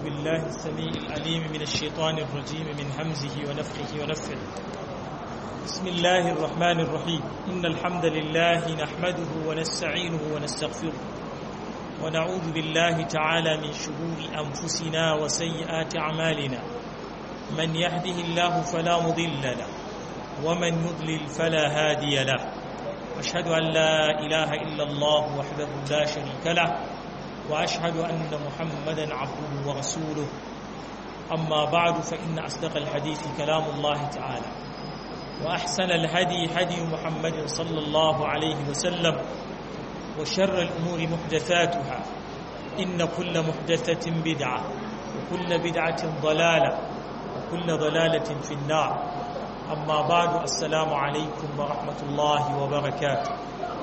بالله السميع العليم من الشيطان الرجيم من همزه ونفخه ونفخه بسم الله الرحمن الرحيم إن الحمد لله نحمده ونستعينه ونستغفره ونعوذ بالله تعالى من شرور أنفسنا وسيئات أعمالنا من يهده الله فلا مضل له ومن يضلل فلا هادي له أشهد أن لا إله إلا الله وحده لا شريك له وأشهد أن محمدا عبده ورسوله أما بعد فإن أصدق الحديث كلام الله تعالى وأحسن الهدي هدي محمد صلى الله عليه وسلم وشر الأمور محدثاتها إن كل محدثة بدعة وكل بدعة ضلالة وكل ضلالة في النار أما بعد السلام عليكم ورحمة الله وبركاته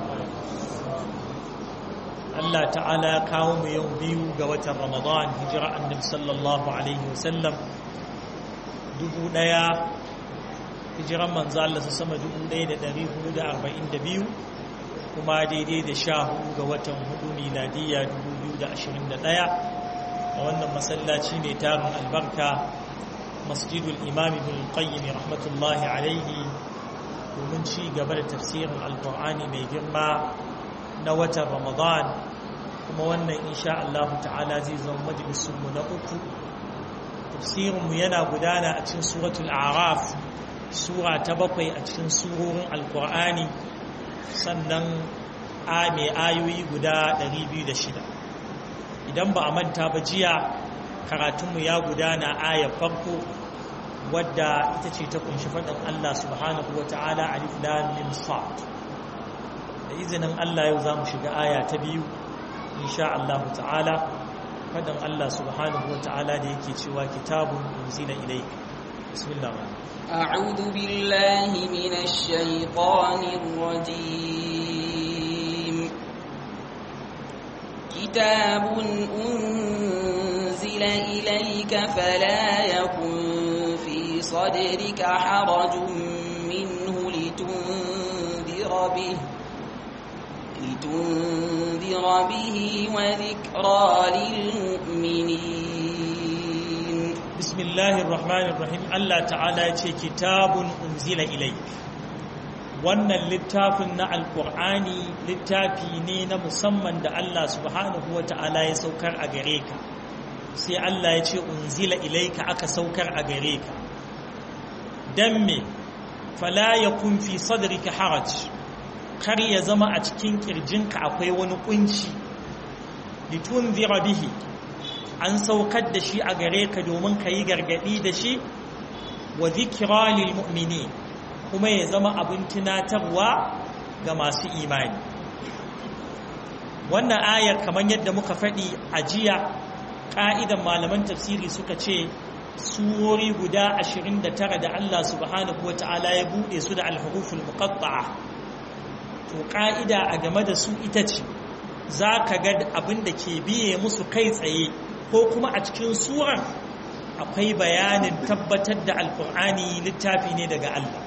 Allah ta'ala ya kawo mu yau biyu ga watan Ramadan hijira annabi sallallahu alaihi wasallam dubu daya hijiran manzo Allah su sama dubu daya da dari hudu da arba'in da biyu kuma daidai da sha hudu ga watan hudu miladiyya dubu biyu da ashirin da daya a wannan masallaci mai tarin albarka masjidul imam ibn qayyim rahmatullahi alaihi domin ci gaba da tafsirin alqur'ani mai girma na watan ramadan kuma wannan insha Allah ta'ala zai zama majalisunmu na uku tafsirinmu yana gudana a cikin suratul araf sura ta bakwai a cikin surorin alkur'ani sannan a mai ayoyi guda 206 idan ba a manta ba jiya karatunmu ya gudana ayar farko wadda ita ce ta kunshi faɗin Allah subhanahu wa ta'ala alif lam mim sad da izinin Allah yau za mu shiga aya ta biyu insha Allah ta'ala fadan Allah subhanahu wa ta'ala da yake cewa kitabun unzila ilayka bismillah a'udhu billahi minash shaitanir rajim kitabun unzila ilayka fala yakun fi sadrika harajun minhu litundira bihi لتنذر به وذكرى للمؤمنين بسم الله الرحمن الرحيم الله تعالى يقول كتاب أنزل إليك wannan littafin na alkur'ani littafi ne na musamman da Allah subhanahu wa ta'ala ya saukar a gare ka sai Allah ya ce unzila ilaika aka saukar a gare ka don me fala ya kun fi sadrika haraj kar ya zama a cikin kirjinka akwai wani kunci litun bihi an saukar da shi a gare ka domin ka yi gargadi da shi wa zikira lil mu'mini kuma ya zama abin tunatarwa ga masu imani wannan ayar kamar yadda muka faɗi a jiya ƙa'idan malaman tafsiri suka ce surori guda 29 da Allah subhanahu wa ta'ala ya buɗe su da alhuruful muqatta'a to ƙa'ida a game da su ita ce za ka ga abin da ke biye musu kai tsaye ko kuma a cikin suran akwai bayanin tabbatar da alƙur'ani littafi ne daga Allah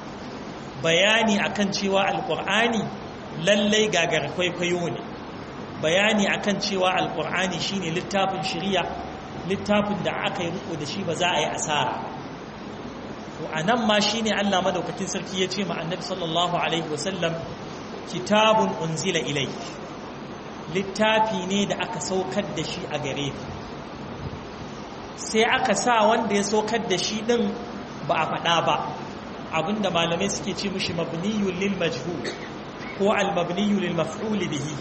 bayani akan cewa alƙur'ani lallai gagar kwaikwayo ne bayani akan cewa alƙur'ani shine littafin shirya littafin da aka yi riko da shi ba za a yi asara to a nan ma shine Allah madaukakin sarki ya ce ma annabi sallallahu alaihi wasallam kitabun unzila ilai littafi ne da aka saukar da shi a gare ka sai aka sa wanda ya saukar da shi din ba a faɗa ba abinda malamai suke ce mishi mabniyun lil majhul ko al mabniyu lil maf'ul bihi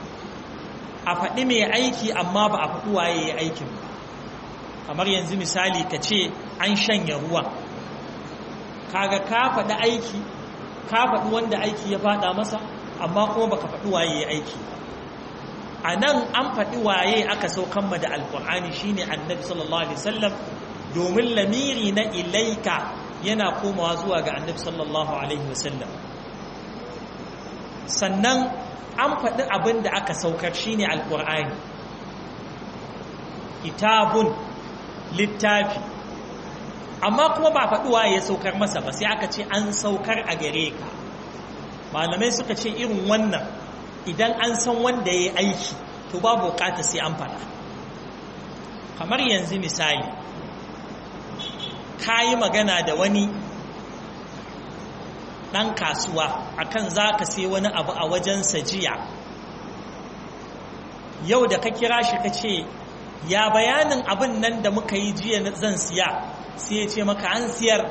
a faɗi mai aiki amma ba a faɗi waye ya aikin ba kamar yanzu misali ka ce an shanya ruwa kaga ka faɗi aiki ka faɗi wanda aiki ya faɗa masa amma kuma baka faɗi waye ya aiki a nan an faɗi waye aka saukan ma da alƙur'ani shine annabi sallallahu alaihi wasallam domin lamiri na ilaika yana komawa zuwa ga annabi sallallahu alaihi wasallam sannan an faɗi abin da aka saukar shine alƙur'ani kitabun littafi amma kuma ba faɗi waye ya saukar masa ba sai aka ce an saukar a gare ka malamai suka ce irin wannan idan an san wanda ya yi aiki to babu bukata sai an faɗa kamar yanzu misali ka yi magana da wani ɗan kasuwa akan za ka sai wani abu a wajensa jiya yau da ka kira shi ka ce ya bayanin abin nan da muka yi jiya zan siya sai ya ce maka an siyar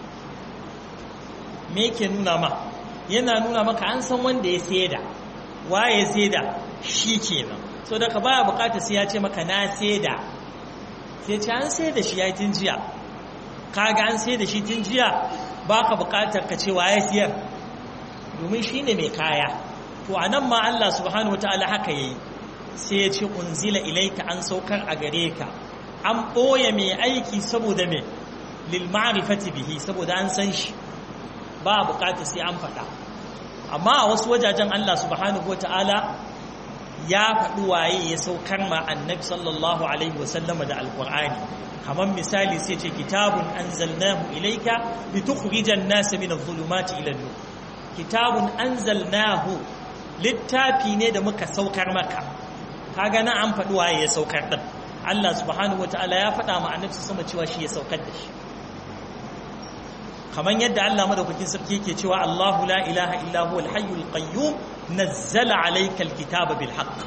me yake nuna ma yana nuna maka an san wanda ya saida waye saida shi kenan so da ka baya bukata sai ya ce maka na saida sai ce an saida shi ya yi tun jiya kaga an saida shi tun jiya baka bukatar ka ce waye siyar domin shi ne mai kaya to a nan ma Allah subhanahu wataala haka yayi sai ya ce unzila ilaika an saukar a gare ka an ɓoye mai aiki saboda mai lil ma'rifati bihi saboda an san shi ba bukata sai an faɗa amma a wasu wajajen Allah subhanahu wata'ala ya faɗi waye ya saukar ma annabi sallallahu alaihi wasallama da alqur'ani kamar misali sai ce kitabun anzalnahu ilaika litukhrijan nasa min adh-dhulumati ila an-nur kitabun anzalnahu littafi ne da muka saukar maka kaga na an faɗi waye ya saukar din Allah subhanahu wata'ala ya faɗa ma annabi sama cewa shi ya saukar da shi kamar yadda Allah madaukakin sarki yake cewa Allahu la ilaha illa huwal hayyul qayyum nazzala alayka alkitaba bil haqq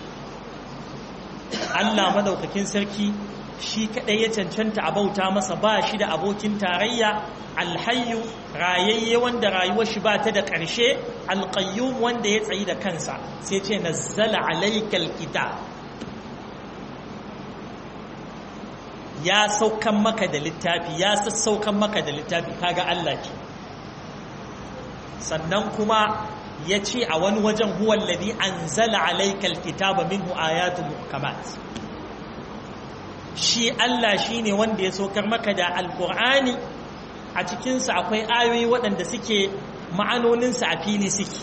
Allah madaukakin sarki shi kadai ya cancanta a bauta masa ba shi da abokin tarayya alhayyu rayayye wanda rayuwar shi ba ta da ƙarshe alqayyum wanda ya tsayi da kansa sai ce nazzala alayka alkitab ya saukan maka da littafi ya sassaukan maka da littafi kaga Allah ke sannan kuma ya ce a wani wajen huwa alladhi anzala alayka alkitaba minhu ayatun muhkamat shi Allah shine wanda ya saukar maka da alqur'ani a cikin sa akwai ayoyi waɗanda suke ma'anonin sa a fili suke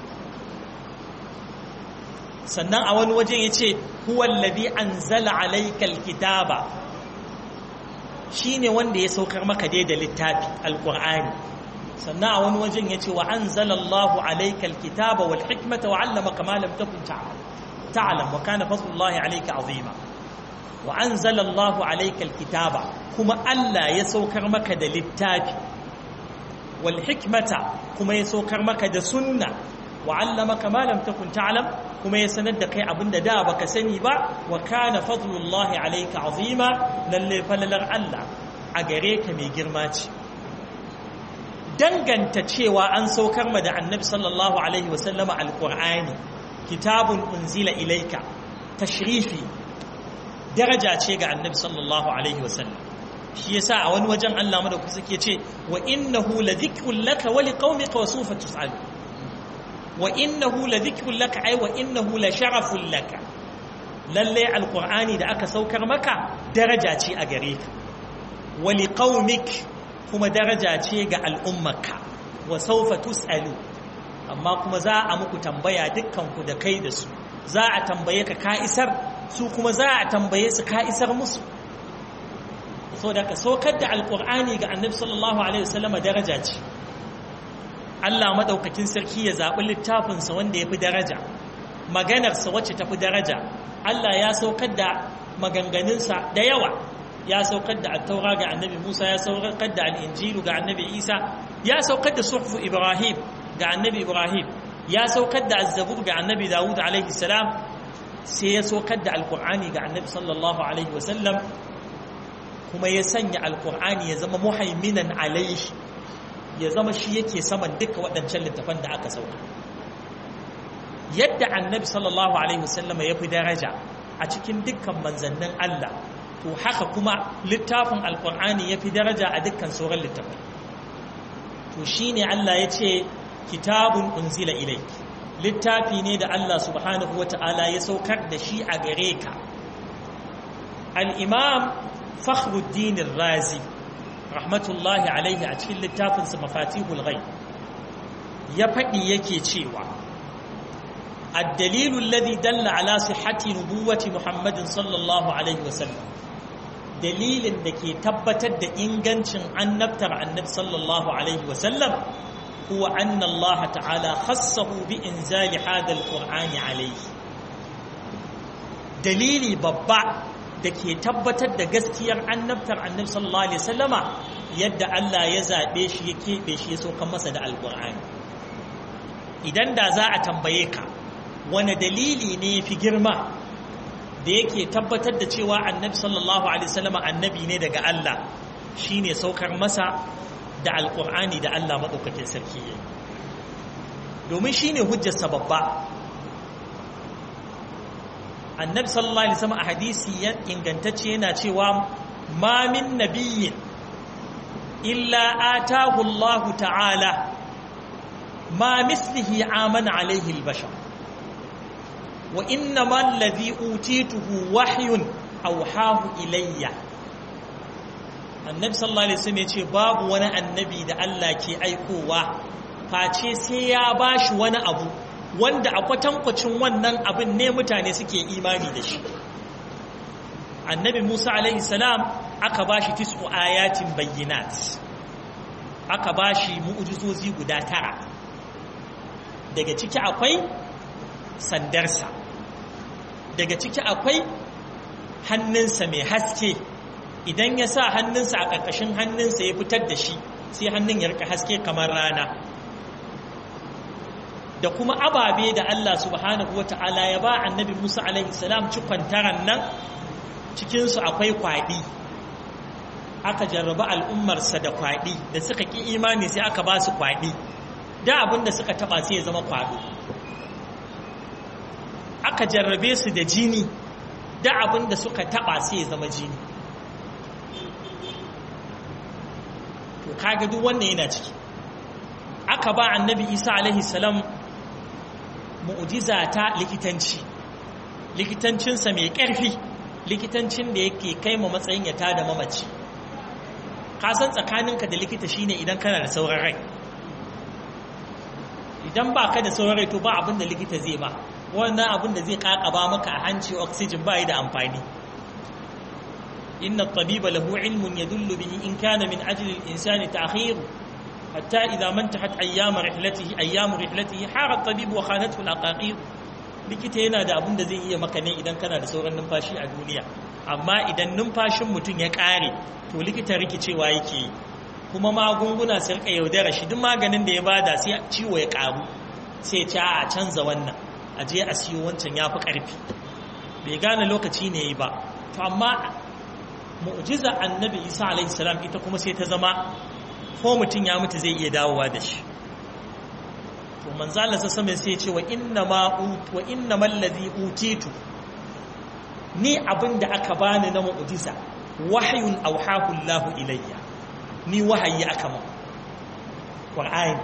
sannan a wani wajen yace huwa alladhi anzala alayka alkitaba shi ne wanda ya saukar maka dai da littafi alƙur'ani sannan a wani wajen ya ce wa an zalallahu alaikal kitaba wal hikmata wa allama kama lam takun ta'lam wa kana fadlullahi alayka azima wa an zalallahu alaikal kitaba kuma Allah ya saukar maka da littafi wal hikmata kuma ya saukar maka da sunna wa allama kama lam takun ta'lam kuma ya sanar da kai abinda da baka sani ba wa kana fadlullahi alayka azima lalle falalar Allah a gare ka mai girma ce danganta cewa an saukar ma da annabi sallallahu alaihi wasallama alqur'ani kitabun unzila ilayka tashrifi daraja ce ga annabi sallallahu alaihi wasallam shi yasa a wani wajen Allah madaukaki suke ce wa innahu ladhikrun laka wa liqaumika wa sawfa tus'alu wa innahu la dhikrun laka ay wa innahu la sharafun laka lalle alqur'ani da aka saukar maka daraja ce a gare ka wa liqaumik kuma daraja ce ga al'ummarka wa sawfa tusalu amma kuma za a muku tambaya dukkan ku da kai da su za a tambaye ka ka isar su kuma za a tambaye su ka isar musu so da ka saukar da alqur'ani ga annabi sallallahu alaihi wasallam daraja ce Allah maɗaukakin sarki ya zaɓi littafinsa wanda ya fi daraja maganarsa wacce ta fi daraja Allah ya saukar da maganganunsa da yawa ya saukar da attaura ga annabi Musa ya saukar da al'injilu ga annabi Isa ya saukar da suhfu Ibrahim ga annabi Ibrahim ya saukar da azzabur ga annabi Dawud alaihi salam sai ya saukar da alkur'ani ga annabi sallallahu alaihi wasallam kuma ya sanya alkur'ani ya zama muhaiminan alaihi ya zama shi yake saman duka waɗancan littafan da aka sauka yadda annabi sallallahu alaihi wasallama ya fi daraja a cikin dukkan manzannin Allah to haka kuma littafin alkur'ani ya fi daraja a dukkan sauran littafai to shi ne Allah ya ce kitabun unzila ilai littafi ne da Allah subhanahu wa ta'ala ya saukar da shi a gare ka al'imam fakhruddin razi rahmatullahi alaihi a cikin littafinsa mafatihul ghaib ya faɗi yake cewa الدليل الذي دل على صحة نبوة محمد صلى الله عليه وسلم دليل دكي تبتد إنجنش عن نبتر عن النبي صلى الله عليه وسلم هو أن الله تعالى خصه بإنزال هذا القرآن عليه دليلي ببع da ke tabbatar da gaskiyar annabtar annabi sallallahu alaihi wasallama yadda Allah ya zaɓe shi ya keɓe shi ya saukan masa da alƙur'ani idan da za a tambaye ka wani dalili ne fi girma da yake tabbatar da cewa annabi sallallahu alaihi wasallama annabi ne daga Allah shine saukar masa da alƙur'ani da Allah maɗaukakin sarki ya domin shine hujjarsa babba annabi sallallahu alaihi wasallam a hadisi ya ingantacce yana cewa ma min nabiyyin illa atahu Allah ta'ala ma mislihi amana alaihi albashar wa inna ma alladhi utituhu wahyun awhahu ilayya annabi sallallahu alaihi wasallam yace babu wani annabi da Allah ke aikowa face sai ya bashi wani abu wanda a kwatankwacin wannan abin ne mutane suke imani da shi annabi musa alaihi salam aka ba shi tis'u ayatin bayyinat aka ba shi mu'ujizozi guda tara daga ciki akwai sandarsa daga ciki akwai hannunsa mai haske idan ya sa hannunsa a ƙarƙashin hannunsa ya fitar da shi sai hannun ya rika haske kamar rana da kuma ababe da Allah subhanahu wata'ala ya ba annabi Musa alaihi salam cikon taran nan cikinsu akwai kwaɗi aka jarraba al'ummarsa da kwaɗi da suka ƙi imani sai aka ba su kwaɗi da abin da suka taɓa sai ya zama kwaɗo aka jarrabe su da jini da abin da suka taɓa sai ya zama jini to kaga duk wannan yana ciki aka ba annabi isa alaihi salam mu'jiza ta likitanci likitancinsa mai ƙarfi likitancin da yake kai ma matsayin ya tada mamaci ka san tsakaninka da likita shine idan kana da sauran rai idan ba ka da sauran rai to ba abin da likita zai ba wannan abin da zai kakaba maka a hanci oxygen ba yi da amfani inna at-tabiba lahu ilmun yadullu bihi in kana min ajli al-insani ta'khir حتى إذا ما انتهت أيام رحلته أيام رحلته حار الطبيب وخانته الأقاقير likita yana da abin da zai iya maka ne idan kana da sauran numfashi a duniya amma idan numfashin mutum ya ƙare to likita rikicewa yake yi kuma magunguna su rika yaudara shi duk maganin da ya bada sai ciwo ya ƙaru sai ce a canza wannan a je a siyo wancan ya fi ƙarfi bai gane lokaci ne yi ba to amma mu'jiza annabi isa alaihi salam ita kuma sai ta zama ko mutum ya mutu zai iya dawowa da shi to manzala sa sama sai ce wa inna ma wa inna mallazi utitu ni abinda aka bani na mu'jiza wahyun awhahu Allahu ilayya ni wahayi aka mun qur'ani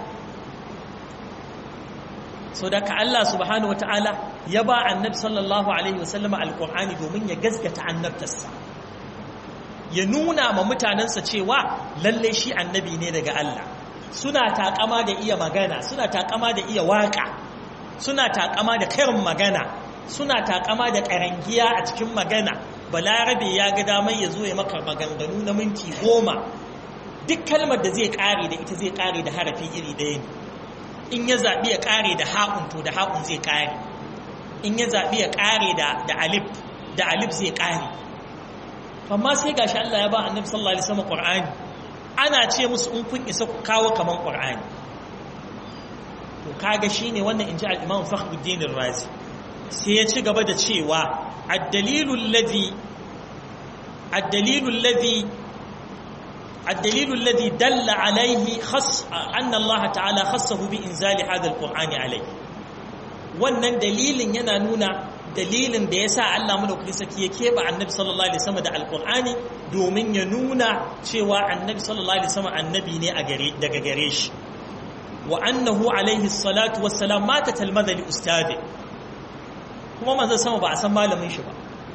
so da ka Allah subhanahu wataala ya ba annabi sallallahu alaihi wasallama alqur'ani domin ya gaskata annabtarsa ya nuna ma mutanensa cewa lalle shi annabi ne daga Allah suna takama da iya magana suna takama da iya waka suna takama da karin magana suna takama da karangiya a cikin magana balarabe ya ga damar ya zo ya maka maganganu na minti goma duk kalmar da zai kare da ita zai kare da harafi iri ɗaya ne in ya zaɓi ya kare da haƙun to da haƙun zai kare in ya zaɓi ya kare da alif da alif zai kare amma sai gashi Allah ya ba annabi sallallahu alaihi wasallam Qur'ani ana ce musu in kun isa ku kawo kaman Qur'ani to kaga shine wannan inji al-Imam Fakhruddin Razi sai ya ci gaba da cewa ad-dalilu alladhi ad-dalilu alladhi الدليل الذي دل عليه خص أن الله تعالى خصه بإنزال هذا القرآن عليه wannan dalilin yana nuna dalilin da ya sa Allah madaukakin saki ya keɓe annabi sallallahu alaihi wasallam da alqur'ani domin ya nuna cewa annabi sallallahu alaihi wasallam annabi ne a gare daga gare shi wa annahu alaihi salatu wassalam mata talmadha li ustadi kuma manzon sama ba a san malamin shi ba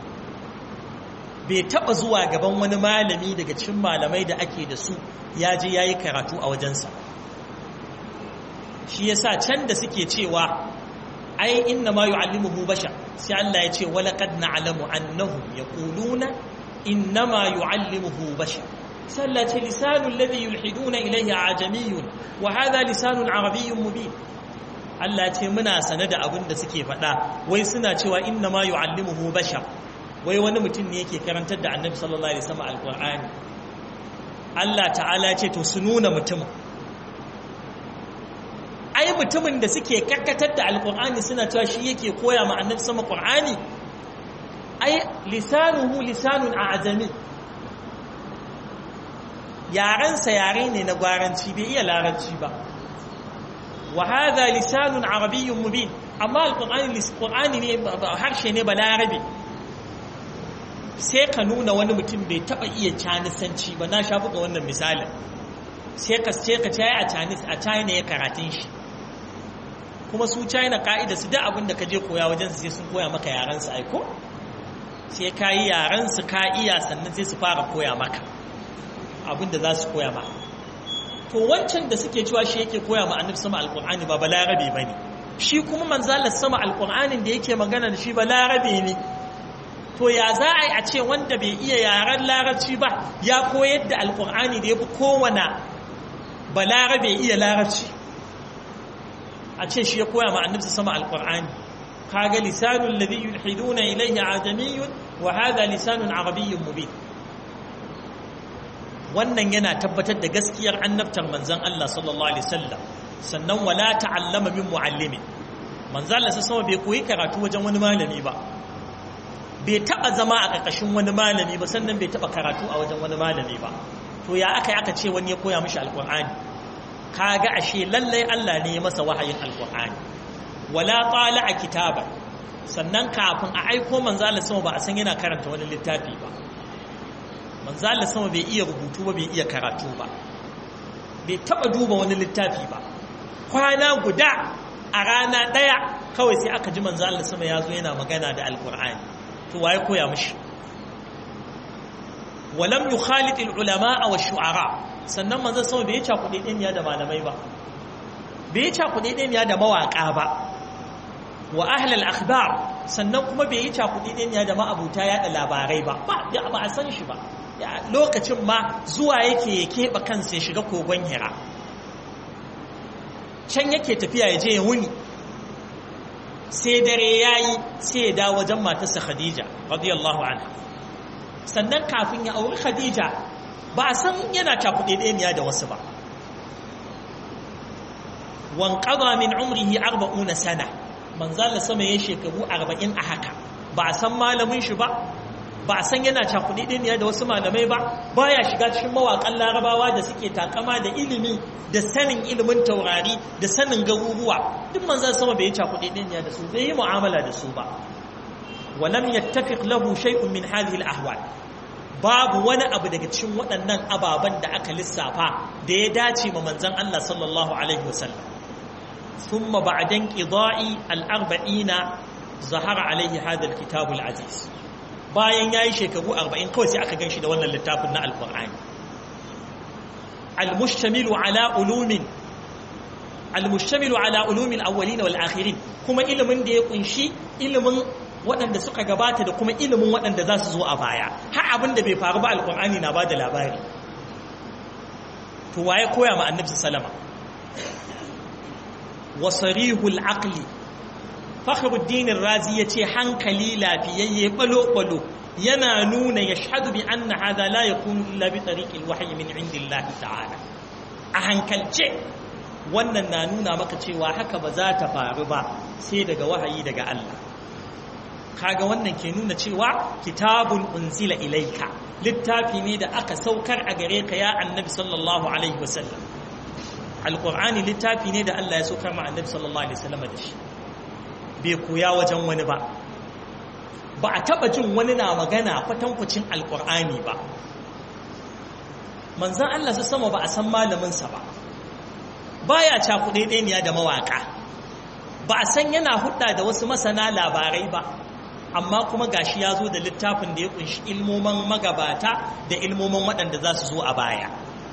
bai taba zuwa gaban wani malami daga cikin malamai da ake da su ya je yayi karatu a wajensa shi yasa can da suke cewa ai inna ma yu'allimuhu bashar sai Allah ya ce wala qad na'lamu annahum yaquluna inna ma yu'allimuhu bashar sai Allah ya ce lisanul ladhi yulhiduna ilayhi ajamiyyun wa hadha lisanun arabiyyun mubin Allah ya ce muna sane da abin da suke faɗa wai suna cewa inna ma yu'allimuhu bashar wai wani mutum ne yake karantar da annabi sallallahu alaihi wasallam alqur'ani Allah ta'ala ce to su nuna mutumin ai mutumin da suke karkatar da alqur'ani suna cewa shi yake koya ma annabi sama qur'ani ai lisanuhu lisanun a'jami yarensa yare ne na gwaranci bai iya larabci ba wa hadha lisanun arabiyyun mubin amma alqur'ani qur'ani ne harshe ne balarabe sai ka nuna wani mutum bai taba iya canisanci ba na sha buga wannan misalin sai ka sai ka tayi a canis a china ya karatun shi kuma su china ka'ida su da abin da ka je koya wajen su sai sun koya maka yaran su aiko sai ka yi yaran su ka iya sannan sai su fara koya maka abin da za su koya maka to wancan da suke cewa shi yake koya ma annabi sama alqur'ani ba balarabe bane shi kuma manzalar sama alqur'anin da yake magana da shi balarabe ne to ya za a yi a ce wanda bai iya yaren larabci ba ya koyar da alqur'ani da ya fi kowane balarabe iya larabci a ce shi ya koya ma annabi sama alqur'ani kaga lisanul ladhi yulhiduna ilayhi ajamiyyun wa hadha lisanun arabiyyun mubin wannan yana tabbatar da gaskiyar annabtar manzan Allah sallallahu alaihi wasallam sannan wala ta'allama min muallimi manzan Allah sama bai koyi karatu wajen wani malami ba bai taba zama a ƙarƙashin wani malami ba sannan bai taba karatu a wajen wani malami ba to ya aka aka ce wani ya koya mishi alqur'ani kaga ashe lallai Allah ne ya masa wahayin alqur'ani wala qala a kitaba sannan kafin a aiko manzan Allah sama ba a san yana karanta wani littafi ba manzo Allah sama bai iya rubutu ba bai iya karatu ba bai taba duba wani littafi ba kwana guda a rana daya kawai sai aka ji manzo Allah sama ya zo yana magana da alqur'ani to waye koya mishi walam yukhalit alulama wa shu'ara sannan manzo sama bai ta kudi din ya da malamai ba bai ta kudi din ya da mawaka ba wa ahlal akhbar sannan kuma bai yi cakudi din ya da ma'abuta yada labarai ba ba ba a san shi ba lokacin ma zuwa yake ya keɓe kansa ya shiga kogon hira can yake tafiya ya je ya wuni sai dare ya yi sai ya dawo wajen matarsa khadija radiyallahu anha sannan kafin ya auri khadija ba a san yana cakuɗe ɗaya da wasu ba wanƙaba min umrihi arba'una sana manzala sama ya shekaru arba'in a haka ba a san malamin shi ba ba a san yana cakuɗi ɗiniya da wasu malamai ba baya shiga cikin mawaƙan larabawa da suke takama da ilimi da sanin ilimin taurari da sanin garuruwa duk manzan sama bai yi cakuɗi ɗiniya da su bai yi mu'amala da su ba walam yattafiq lahu shay'un min hadhihi al-ahwal babu wani abu daga cikin waɗannan ababen da aka lissafa da ya dace ma manzon Allah sallallahu alaihi wasallam thumma ba'da inqida'i al-arba'ina zahara alaihi hadha al-kitab al-aziz bayan ya yi shekaru arba'in kawai sai aka gan shi da wannan littafin na alkur'ani almushtamilu ala ulumin almushtamilu ala ulumin awwalin wal akhirin kuma ilimin da ya kunshi ilimin waɗanda suka gabata da kuma ilimin waɗanda za su zo a baya har abin da bai faru ba alkur'ani na bada labari to waye koya ma annabi sallama wasarihul aqli fakhruddin razi yace hankali lafiyayye balo balo yana nuna yashhadu bi anna hadha la yakunu illa bi tariqil wahyi min indillahi ta'ala a hankalce wannan na nuna maka cewa haka ba za ta faru ba sai daga wahayi daga Allah kaga wannan ke nuna cewa kitabun unzila ilaika littafi ne da aka saukar a gare ka ya annabi sallallahu alaihi wasallam alqur'ani littafi ne da Allah ya saukar ma annabi sallallahu alaihi wasallam da shi bai koya wajen wani ba ba a taba jin wani na magana kwatankwacin alkur'ani ba manzan Allah su sama ba a san malaminsa ba baya cakuɗe ɗaniya da mawaƙa ba a san yana hudda da wasu masana labarai ba amma kuma gashi ya zo da littafin da ya kunshi ilmoman magabata da ilmoman waɗanda za su zo a baya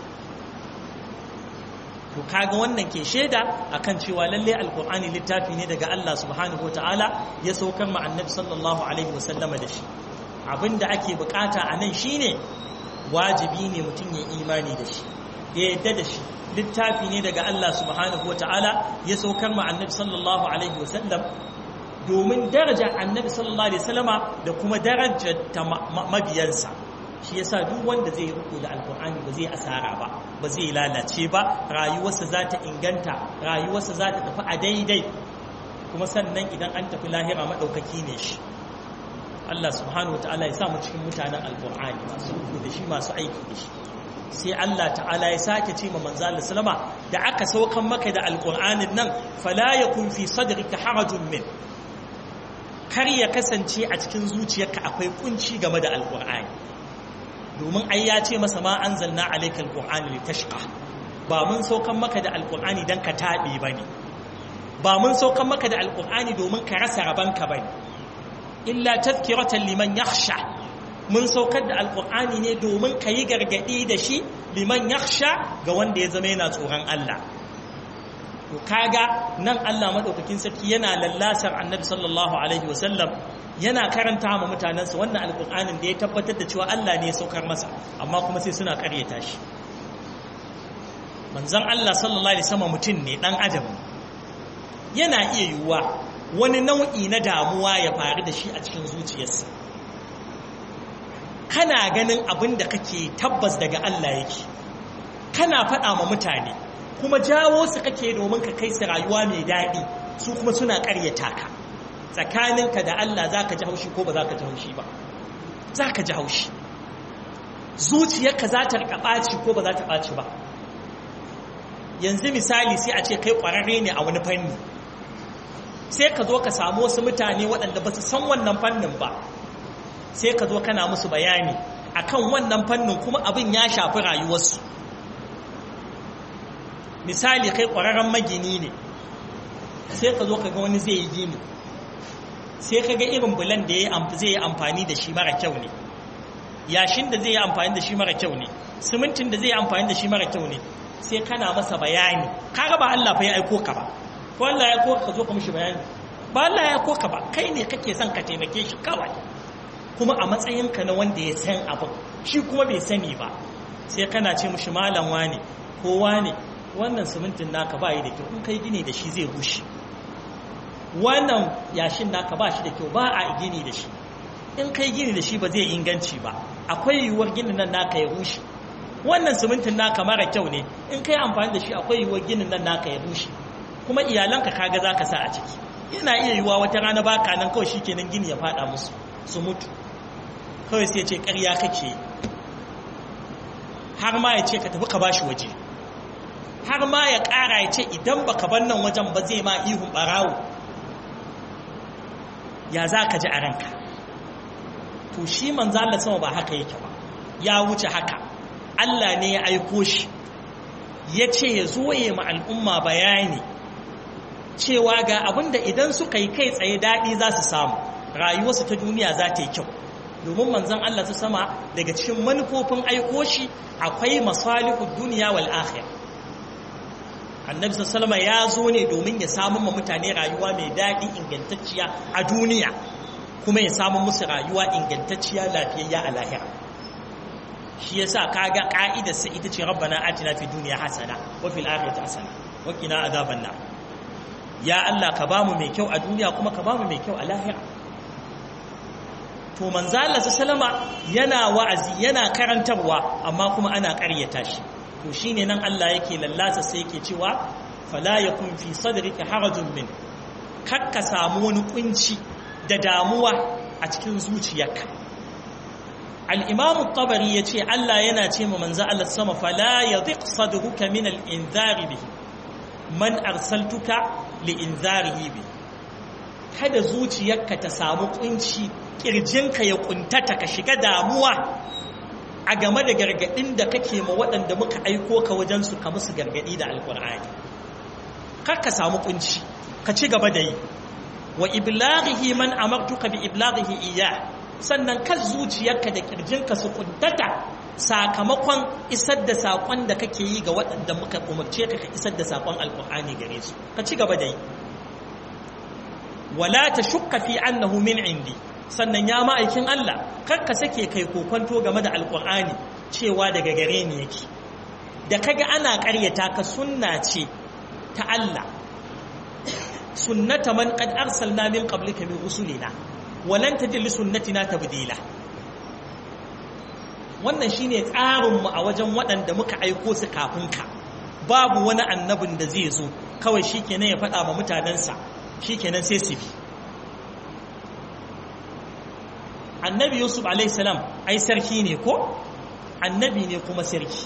to kaga wannan ke shaida akan cewa lalle alkur'ani littafi ne daga Allah subhanahu wataala ya saukar ma annabi sallallahu alaihi wasallama da shi abinda ake bukata a nan shine wajibi ne mutum ya imani da shi ya yadda da shi littafi ne daga Allah subhanahu wataala ya saukar ma annabi sallallahu alaihi wasallam domin daraja annabi sallallahu alaihi wasallama da kuma darajar ta mabiyansa shi yasa duk wanda zai ruku da alkur'ani ba zai asara ba ba zai lalace ba rayuwarsa za ta inganta rayuwarsa za ta tafi a daidai kuma sannan idan an tafi lahira maɗaukaki ne shi Allah subhanahu ta'ala ya sa mu cikin mutanen alkur'ani masu ruku da shi masu aiki da shi sai Allah ta'ala ya sake ce ma manzo Allah sallama da aka saukan maka da alkur'anin nan fala yakun fi sadrika harajun min kar ya kasance a cikin zuciyarka akwai kunci game da alkur'ani domin ai ya ce masa ma anzalna alayka alqur'ana litashqa ba mun saukan maka da alqur'ani dan ka tabe bane ba mun saukan maka da alqur'ani domin ka rasa rabanka bane illa tazkiratan liman yakhsha mun saukar da alqur'ani ne domin ka yi gargadi da shi liman yakhsha ga wanda ya zama yana tsoron Allah to kaga nan Allah madaukakin sarki yana lallasar annabi sallallahu alaihi wasallam yana karanta ma mutanensa wannan alƙur'anin da ya tabbatar da cewa Allah ne ya saukar masa amma kuma sai suna ƙaryata shi manzon Allah sallallahu alaihi wasallam mutum ne dan adam yana iya yiwuwa wani nau'i na damuwa ya faru da shi a cikin zuciyarsa kana ganin abin da kake tabbas daga Allah yake kana faɗa ma mutane kuma jawo su kake domin ka kai su rayuwa mai daɗi su kuma suna ƙaryata ka tsakaninka da Allah za ka ji haushi ko ba za ka ji haushi ba za ka ji haushi zuciyarka za ta rika ɓaci ko ba za ta ɓaci ba yanzu misali sai a ce kai ƙwararre ne a wani fanni sai ka zo ka samu wasu mutane waɗanda ba su san wannan fannin ba sai ka zo kana musu bayani akan wannan fannin kuma abin ya shafi rayuwarsu misali kai ƙwararren magini ne sai ka zo ka ga wani zai yi gini sai ka ga irin bulan da zai yi amfani da shi mara kyau ne yashin da zai yi amfani da shi mara kyau ne simintin da zai yi amfani da shi mara kyau ne sai kana masa bayani kaga ba Allah fa ya aiko ka ba ko Allah ya aiko ka zo ka mishi bayani ba Allah ya aiko ka ba kai ne kake son ka taimake shi kawai kuma a matsayinka na wanda ya san abin shi kuma bai sani ba sai kana ce mishi malam wane ko wane wannan simintin naka ba yi da kyau in kai gini da shi zai rushe wannan yashin naka ba shi da kyau ba a gini da shi in kai gini da shi ba zai inganci ba akwai yiwuwar ginin nan naka ya rushe wannan simintin naka mara kyau ne in kai amfani da shi akwai yiwuwar ginin nan naka ya rushe kuma iyalanka kaga za ka sa a ciki yana iya yiwuwa wata rana baka nan kawai shi kenan gini ya fada musu su mutu kawai sai ce ƙarya kake har ma ya ce ka tafi ka bashi waje har ma ya ƙara ya ce idan baka bar nan wajen ba zai ma ihun ɓarawo ya za ka ji a ranka to shi manzo Allah sama ba haka yake ba ya wuce haka Allah ne ya aiko shi ya ce ya zo ya ma al'umma bayani cewa ga abinda idan suka yi kai tsaye daɗi za su samu rayuwarsu ta duniya za ta yi kyau domin manzon Allah su sama daga cikin manufofin aiko shi akwai masalihud duniya wal akhirah annabi sallama ya zo ne domin ya samu ma mutane rayuwa mai daɗi ingantacciya a duniya kuma ya samu musu rayuwa ingantacciya lafiyayya a lahira shi yasa kaga ka'idar sa ita ce rabbana atina fi dunya hasana wa fil akhirati hasana wa qina azaban nar ya Allah ka bamu mai kyau a duniya kuma ka bamu mai kyau a lahira to manzo Allah sallama yana wa'azi yana karantarwa amma kuma ana ƙaryata shi to shine nan Allah yake lallasa sai yake cewa fala yakun fi sadrika harajun min kakka samu wani kunci da damuwa a cikin zuciyarka al-imam at-tabari yace Allah yana ce ma manzo Allah sama fala yadhiq sadruka min al-inzari bihi man arsaltuka li-inzarihi bihi kada zuciyarka ta samu kunci kirjinka ya kuntata ka shiga damuwa a game da gargadin da kake ma waɗanda muka aiko ka wajen su ka musu gargadi da alkur'ani kar ka samu kunci ka ci gaba da yi wa iblaghihi man amartuka bi iblaghihi iya sannan kan zuciyarka da kirjinka su kuntata sakamakon isar da sakon da kake yi ga waɗanda muka umarce ka ka isar da sakon alkur'ani gare su ka ci gaba da yi wala ta shukka fi annahu min indi sannan ya ma'aikin Allah kar ka sake kai kokonto game da alkur'ani cewa daga gare ni yake da kaga ana ƙaryata ka sunna ce ta Allah sunnata man qad arsalna min qablika min rusulina wa lan tajid li sunnatina tabdila wannan shine tsarin mu a wajen waɗanda muka aiko su kafin ka babu wani annabin da zai zo kawai shikenan ya faɗa ma mutanensa shikenan sai su bi annabi yusuf alaihissalam ai sarki ne ko annabi ne kuma sarki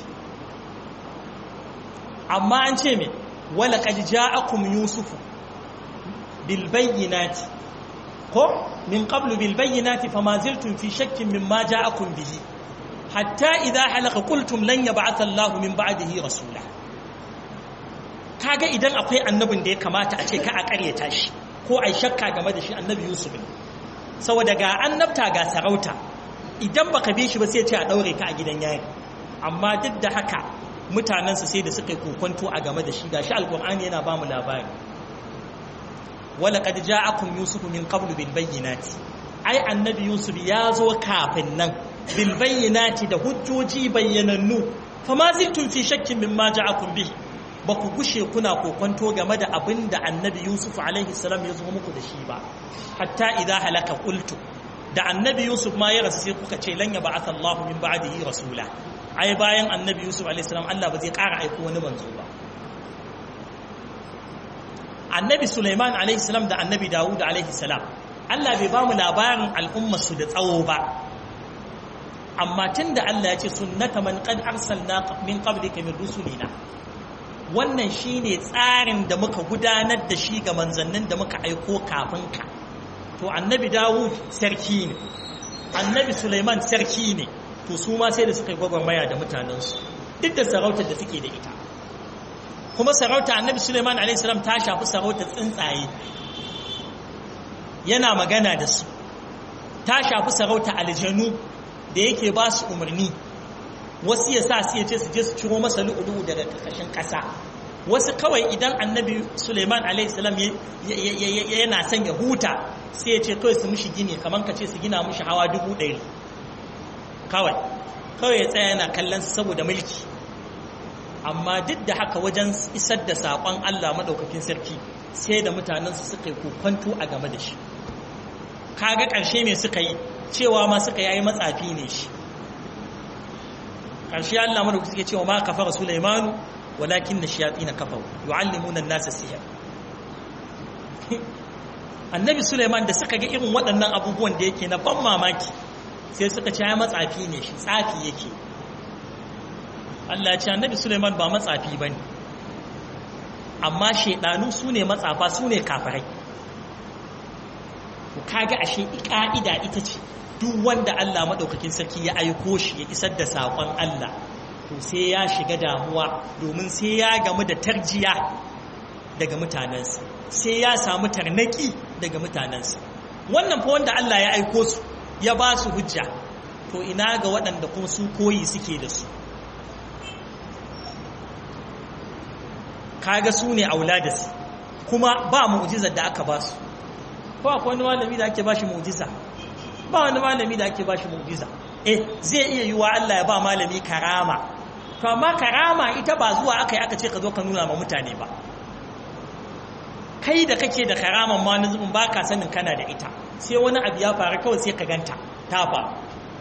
amma an ce mai wala qad ja'akum yusufu bil bayyinati ko min qablu bil bayyinati fama ziltum fi shakkin mimma ja'akum bihi hatta idha halaka qultum lan yab'atha Allah min ba'dihi rasula kaga idan akwai annabin da ya kamata a ce ka a karyata shi ko ai shakka game da shi annabi yusuf ne saboda ga annabta ga sarauta idan baka bi shi ba sai ce a daure ka a gidan yari amma duk da haka mutanensa sai da suka yi kokonto a game da shi gashi alkur'ani yana ba mu labari wala qad ja'akum yusuf min qablu bil bayyinati ai annabi yusuf ya zo kafin nan bil bayyinati da hujjoji bayyanannu fama ziltum fi shakkin mimma ja'akum bihi ba ku gushe kuna kokonto game da abin da annabi yusuf alaihi salam ya zo muku da shi ba hatta idza halaka qultu da annabi yusuf ma ya rasu sai kuka ce lan ya ba'atha Allahu min ba'dihi rasula ai bayan annabi yusuf alaihi salam Allah ba zai ƙara aiko wani manzo ba annabi sulaiman alaihi salam da annabi dawud alaihi salam Allah bai ba mu labarin al'ummar su da tsawo ba amma tunda Allah ya ce sunnata man qad arsalna min qablika min rusulina wannan shine tsarin da muka gudanar da shi ga manzannin da muka aiko kafin ka to annabi dawud sarki ne annabi suleiman sarki ne to su ma sai da suka yi gwagwarmaya da mutanensu duk da sarautar da suke da ita kuma sarauta annabi suleiman a.s. ta shafi sarautar tsuntsaye yana magana da su ta shafi sarauta aljanu da yake ba su umarni wasu ya sa su ya ce su je su ciro masa lu'ulu'u daga ƙarƙashin ƙasa wasu kawai idan annabi suleiman alaihissalam yana son ya huta sai ya ce kawai su mushi gini kamar ka ce su gina mushi hawa dubu ɗari kawai kawai ya tsaya yana kallon su saboda mulki amma duk da haka wajen isar da saƙon allah maɗaukakin sarki sai da mutanensu suka yi kokonto a game da shi kaga ƙarshe me suka yi cewa ma suka yi matsafi ne shi ƙarshe allah maɗaukakin suke cewa ma kafara sulaimanu walakin na kafaru yu'allimuna an-nasa sihir annabi suleiman da suka ga irin waɗannan abubuwan da yake na ban mamaki sai suka ce ya matsafi ne shi tsafi yake Allah ya ce annabi suleiman ba matsafi ba ne amma shaidanu su ne matsafa su ne kafirai ku kaga ashe ƙa'ida ita ce duk wanda Allah maɗaukakin sarki ya aiko shi ya isar da saƙon Allah to sai ya shiga damuwa domin sai ya gamu da tarjiya daga mutanensa sai ya samu tarnaki daga mutanensa wannan fa wanda Allah ya aiko su ya ba su hujja to ina ga waɗanda kuma su koyi suke da su kaga su ne auladas kuma ba mu'jizar da aka ba su ko akwai wani malami da ake ba shi mu'jiza ba wani malami da ake ba shi mu'jiza eh zai iya yiwa Allah ya ba malami karama to amma karama ita ba zuwa aka yi aka ce ka zo ka nuna ma mutane ba kai da kake da karaman ma na zubin ba ka sanin kana da ita sai wani abu ya faru kawai sai ka ganta ta faru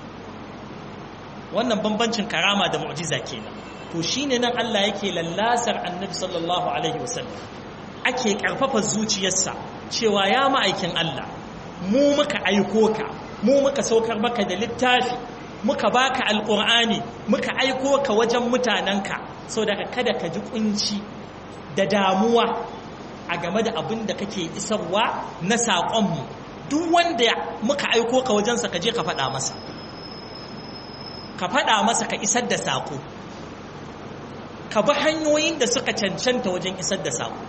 wannan bambancin karama da mu'jiza kenan to shine nan Allah yake lallasar annabi sallallahu alaihi wasallam ake karfafa zuciyarsa cewa ya ma'aikin Allah mu muka aiko ka mu muka saukar maka da littafi muka baka alqur'ani muka aiko ka wajen mutanenka saboda kada ka ji kunci da damuwa a game da abin da kake isarwa na saƙonmu duk wanda muka aiko ka wajensa ka je ka faɗa masa ka faɗa masa ka isar da saƙo ka bi hanyoyin da suka cancanta wajen isar da saƙo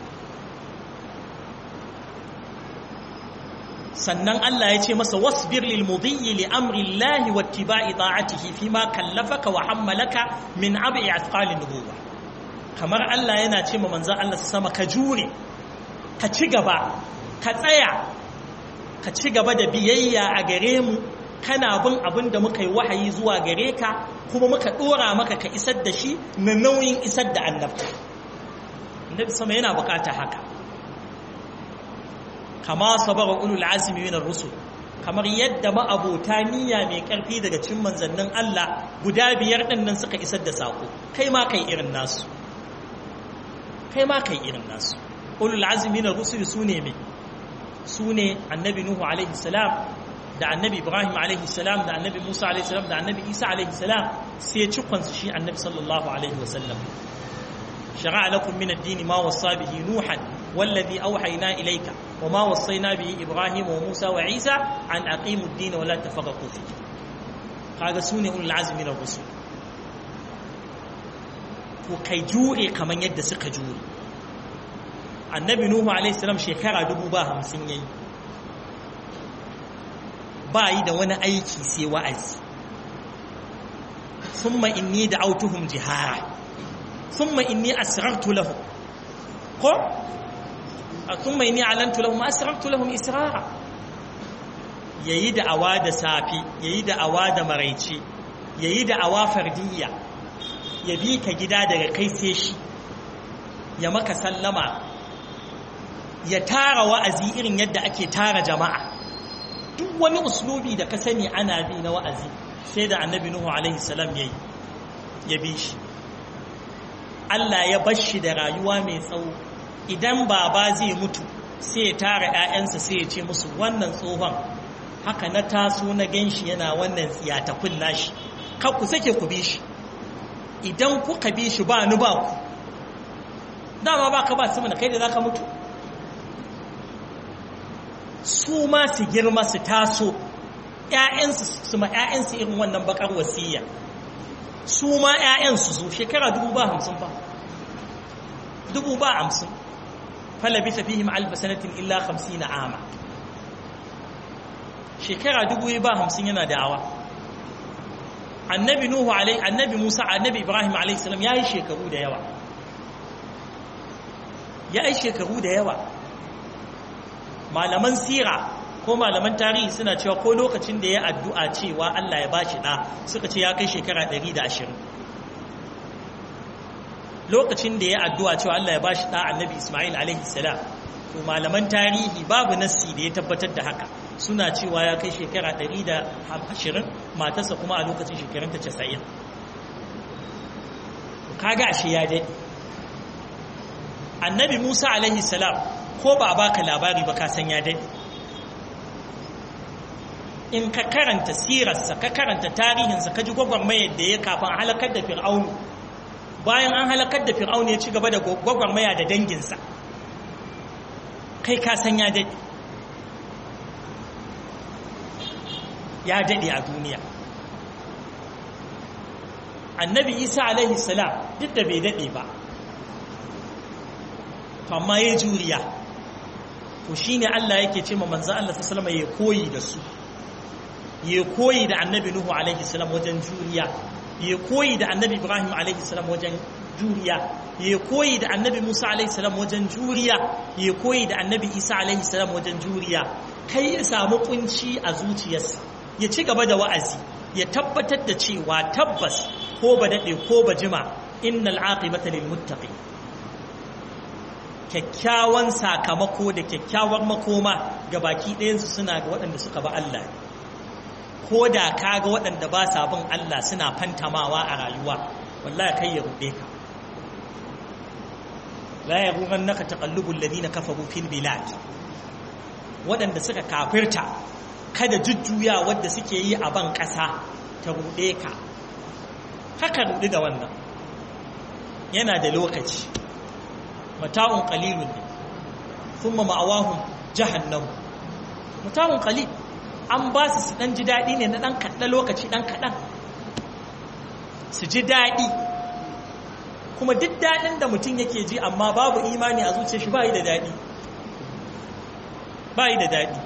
sannan Allah ya ce masa wasbir lil mudiyyi li amri Allah wa ittiba'i ta'atihi fi ma kallafaka wa hammalaka min abi athqalin nubuwa kamar Allah yana ce ma manzon Allah sama ka jure ka ci gaba ka tsaya ka ci gaba da biyayya a gare mu kana bin abin da muka yi wahayi zuwa gare ka kuma muka dora maka ka isar da shi na nauyin isar da annabta annabi sama yana bukata haka kama sabara ulul azmi min ar-rusul kamar yadda ma'abota niyya mai karfi daga cikin manzannin Allah guda biyar din nan suka isar da sako kai ma kai irin nasu kai ma kai irin nasu ulul azmi min ar-rusul sune me sune annabi nuhu alaihi salam da annabi ibrahim alaihi salam da annabi musa alaihi salam da annabi isa alaihi salam sai cikon su shi annabi sallallahu alaihi wasallam shara'a lakum min ad-din ma wasa bihi nuhan wallazi awhayna ilayka wama wassayna bihi ibrahim wa musa wa isa an aqimu ad-din wa la tafarraqu fihi kaga sune ulul azmi min ar-rusul to kai jure kaman yadda suka jure annabi nuhu alaihi salam shekara dubu ba hamsin yayi ba yi da wani aiki sai wa'azi summa inni da autuhum jihara summa inni asrartu lahum ko summa inni alantu lahum asrartu lahum israra yayi da awa da safi yayi da awa da maraice yayi da awa fardiyya ya bi ka gida daga kai sai shi ya maka sallama ya tara wa'azi irin yadda ake tara jama'a duk wani uslubi da ka sani ana bi na wa'azi sai da annabi Nuhu alaihi salam yayi ya bi shi Allah ya bar shi da rayuwa mai tsawo idan baba zai mutu sai ya tara ƴaƴansa sai ya ce musu wannan tsohon haka na taso na ganshi yana wannan tsiyatakun nashi kar ku sake ku bi shi idan kuka bi shi ba ni ba ku dama ba ka ba su mana kai da zaka mutu su ma su girma su taso ‘ya'yansu su ma ‘ya'yansu irin wannan bakar wasiya su ma ‘ya'yansu zo shekara dubu ba hamsin ba dubu ba hamsin falabi tafihim alfa sanatin illa hamsi na ama shekara dubu ba hamsin yana da'awa annabi nuhu alai annabi musa annabi ibrahim alaihi salam ya yi shekaru da yawa ya yi shekaru da yawa malaman sira ko malaman tarihi suna cewa ko lokacin da ya addu'a cewa Allah ya bashi ɗa suka ce ya kai shekara 120 lokacin da ya addu'a cewa Allah ya bashi ɗa annabi Ismail alaihi salam to malaman tarihi babu nassi da ya tabbatar da haka suna cewa ya kai shekara 120 matarsa kuma a lokacin shekarunta 90 kaga ashe ya daɗe annabi Musa alaihi salam ko ba a baka labari ba ka san ya daɗe in ka karanta sirarsa ka karanta tarihinsa ka ji gwagwarmayar da ya kafin halakar da fir'aunu bayan an halakar da fir'aunu ya ci gaba da gwagwarmaya da danginsa kai ka san ya daɗe ya daɗe a duniya annabi isa alaihi salam duk da bai daɗe ba amma ya juriya to shine Allah yake ce ma manzo Allah sallallahu alaihi ya koyi da su ya koyi da annabi Nuhu alaihi salam wajen juriya ya koyi da annabi Ibrahim alaihi salam wajen juriya ya koyi da annabi Musa alaihi salam wajen juriya ya koyi da annabi Isa alaihi salam wajen juriya kai ya samu kunci a zuciyarsa ya ci gaba da wa'azi ya tabbatar da cewa tabbas ko ba dade ko ba jima innal aqibata lil muttaqin kyakkyawan sakamako da kyakkyawar makoma ga baki ɗayansu suna ga waɗanda suka ba Allah ko da ka ga waɗanda ba sa bin Allah suna fantamawa a rayuwa wallahi kai ya ruɗe ka la ya ruwan naka taƙallubun ladina kafaru fil bilad waɗanda suka kafirta kada jujjuya wadda suke yi a ban ƙasa ta ruɗe ka haka ruɗi da wannan yana da lokaci mata'un qalilun ne thumma ma'awahum jahannam mata'un qalil an ba su su dan ji dadi ne na dan kadda lokaci dan kadan su ji dadi kuma duk dadin da mutum yake ji amma babu imani a zuciyar shi bai da dadi bai da dadi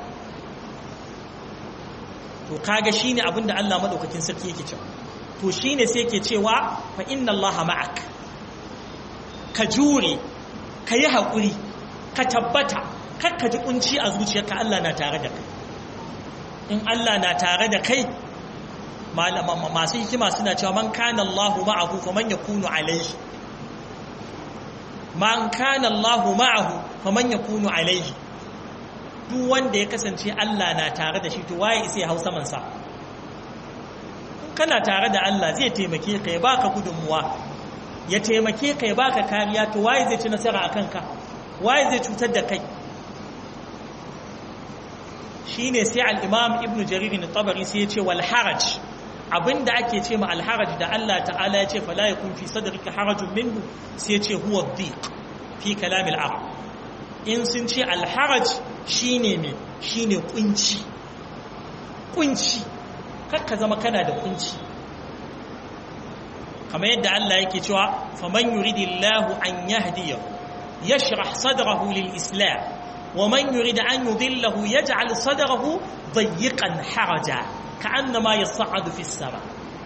to kaga shine abinda Allah madaukakin sarki yake cewa to shine sai yake cewa fa inna Allah ma'ak ka jure ka yi haƙuri ka tabbata kar ka ji kunci a zuciyarka Allah na tare da kai in Allah na tare da kai masu hikima suna cewa man kana Allahu ma'ahu fa man yakunu alayhi man kana Allahu ma'ahu fa man yakunu alayhi duk wanda ya kasance Allah na tare da shi to waye isa ya hau saman sa kana tare da Allah zai taimake ka ya baka gudunmuwa ya taimake ka ya baka kariya to waye zai ci nasara a kanka waye zai cutar da kai shine sai al-imam ibn jarir al-tabari sai ya ce wal haraj abinda ake ce ma al-haraj da Allah ta'ala ya ce fala yakun fi sadrika harajun minhu sai ya ce huwa dhiq fi kalam al-arab in sun ce al-haraj shine me shine kunci kunci kakka zama kana da kunci kamar yadda Allah yake cewa faman yuridillahu an yahdiyahu yashrah sadrahu lil islam ومن يريد أن يضله يجعل صدره ضيقا حرجا كأنما يصعد في السماء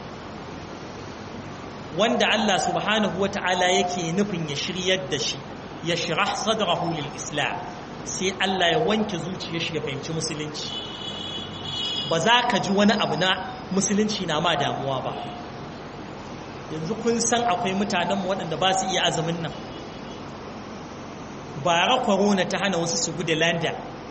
وند الله سبحانه وتعالى يكي نفن يشري الدشي يشرح صدره للإسلام sai Allah ya wanke zuciyar shi ya fahimci musulunci ba za ka ji wani abu na musulunci na ma damuwa ba yanzu kun san akwai mutanenmu waɗanda ba su iya azumin nan bara corona ta hana wasu su gudu london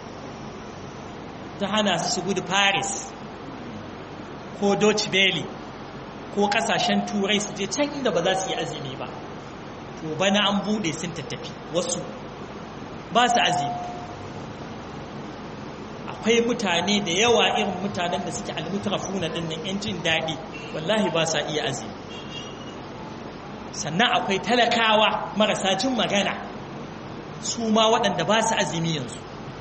ta hana su su gudu paris ko dutch belly ko kasashen turai su je can inda ba za su yi azumi ba to bana an bude sun tattafi wasu ba su azumi akwai mutane da yawa irin mutanen da suke almutrafuna din nan yan jin daɗi wallahi ba sa iya azumi sannan akwai talakawa marasa jin magana su ma waɗanda ba su azumi yanzu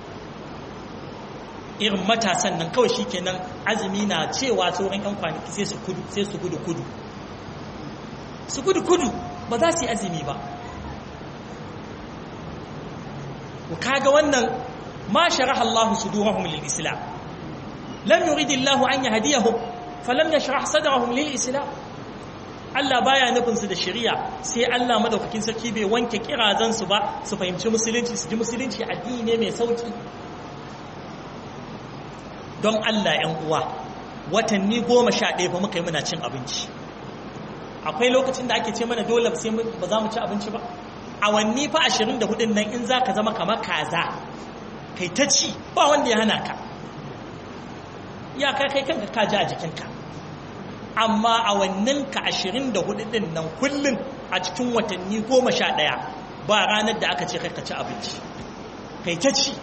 irin matasan nan kawai shikenan azumi na cewa sauran yan kwanaki sai su kudu sai su gudu kudu su gudu kudu ba za su yi azumi ba ku kaga wannan ma sharaha Allah sudurahum lil islam lam yurid Allah an yahdiyahum falam yashrah sadrahum lil islam Allah baya nufin su da shari'a sai Allah madaukakin sarki bai wanke kirazan su ba su fahimci musulunci su ji musulunci addini ne mai sauki don Allah ‘yan uwa watanni goma sha ɗaya fa muka yi muna cin abinci akwai lokacin da ake ce mana dole sai ba za mu ci abinci ba awanni fa ashirin da hudun nan in za ka zama kamar kaza kai ta ci ba wanda ya hana ka ya kai kai kanka ka ji a jikinka amma awannin ka ashirin da hudun nan kullum a cikin watanni goma sha ɗaya ba ranar da aka ce kai ka ci abinci kai ta ci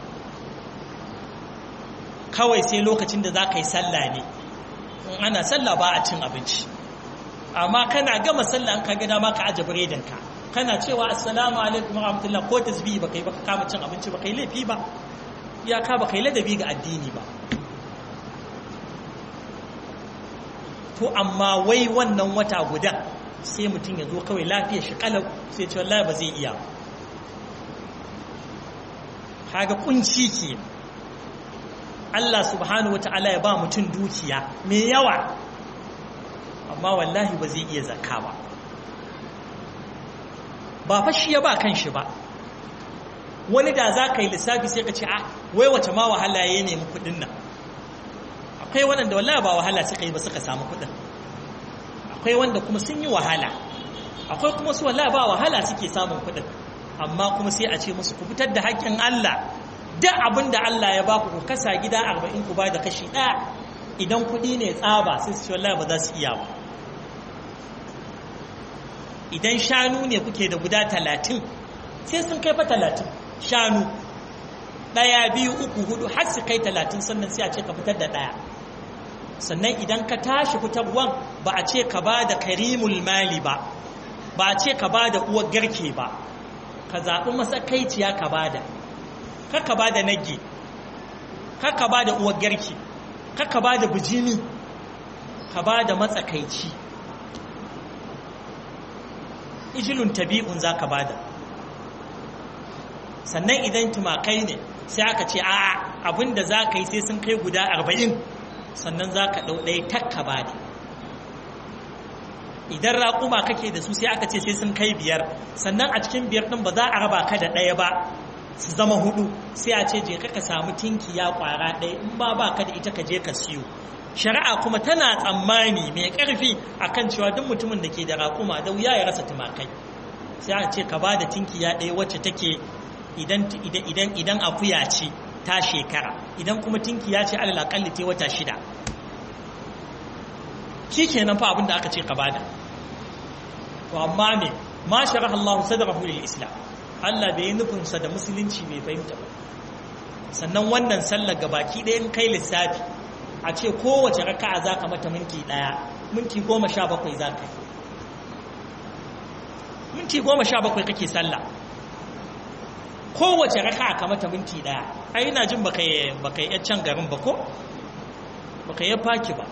kawai sai lokacin da za ka yi sallah ne in ana sallah ba a cin abinci amma kana gama sallah an ka gada ma ka aje biredinka kana cewa assalamu alaikum rahmatullah ko tasbihi ba kai ba ka kama cin abinci ba kai laifi ba iyaka ba kai ladabi ga addini ba to amma wai wannan wata guda sai mutum ya zo kawai lafiya shi kalau sai ce wallahi ba zai iya kaga kunci ke Allah subhanahu wa ta'ala ya ba mutum dukiya mai yawa amma wallahi ba zai iya zakka ba ba fa shi ya ba kan shi ba wani da za ka yi lissafi sai ka ce a wai wace ma wahala ya nemi kudin nan akwai waɗanda wallahi ba wahala suka yi ba suka samu kudin akwai wanda kuma sun yi wahala akwai kuma su wallahi ba wahala suke samun kudin amma kuma sai a ce musu ku fitar da haƙƙin Allah duk abin da Allah ya baku ku kasa gida arba'in ku ba da kashi ɗaya idan kuɗi ne tsaba sai su wallahi ba za su iya ba idan shanu ne kuke da guda talatin sai sun kai fa talatin shanu ɗaya biyu uku hudu har su kai talatin sannan sai a ce ka fitar da ɗaya sannan idan ka tashi fitarwan ba a ce ka ba da karimul mali ba ba a ce ka ba da uwar garke ba ka zaɓi masakaiciya ka ba da kaka ba da nage kaka ba da uwar garki kaka ba da bijimi ka ba da matsakaici ijilun tabi'un za ka ba da sannan idan tumakai ne sai aka ce a abinda za ka yi sai sun kai guda arba'in sannan za ka ɗau ɗaya takka ba da idan raƙuma kake da su sai aka ce sai sun kai biyar sannan a cikin biyar ɗin ba za a raba ka da ɗaya ba su zama hudu sai a ce je ka samu tinkiya kwara ɗaya in ba ba ka da ita ka je ka siyo shari'a kuma tana tsammani mai ƙarfi akan cewa duk mutumin da ke da raƙuma da wuya ya rasa tumakai sai a ce ka ba da tinkiya ɗaya wacce take idan idan idan akuya ce ta shekara idan kuma tinkiya ce alal akalli ta wata shida shi kenan fa abin da aka ce ka bada to amma me ma sharaha Allah sadrahu lil islam Allah bai nufin sa da musulunci bai fahimta ba sannan wannan sallar gabaki ɗaya in kai lissafi a ce kowace raka'a za ka mata minti ɗaya minti goma sha bakwai za ka yi minti goma sha bakwai kake sallah kowace raka'a ka mata minti ɗaya ai ina jin baka yi baka yi can garin ba ko baka yi faki ba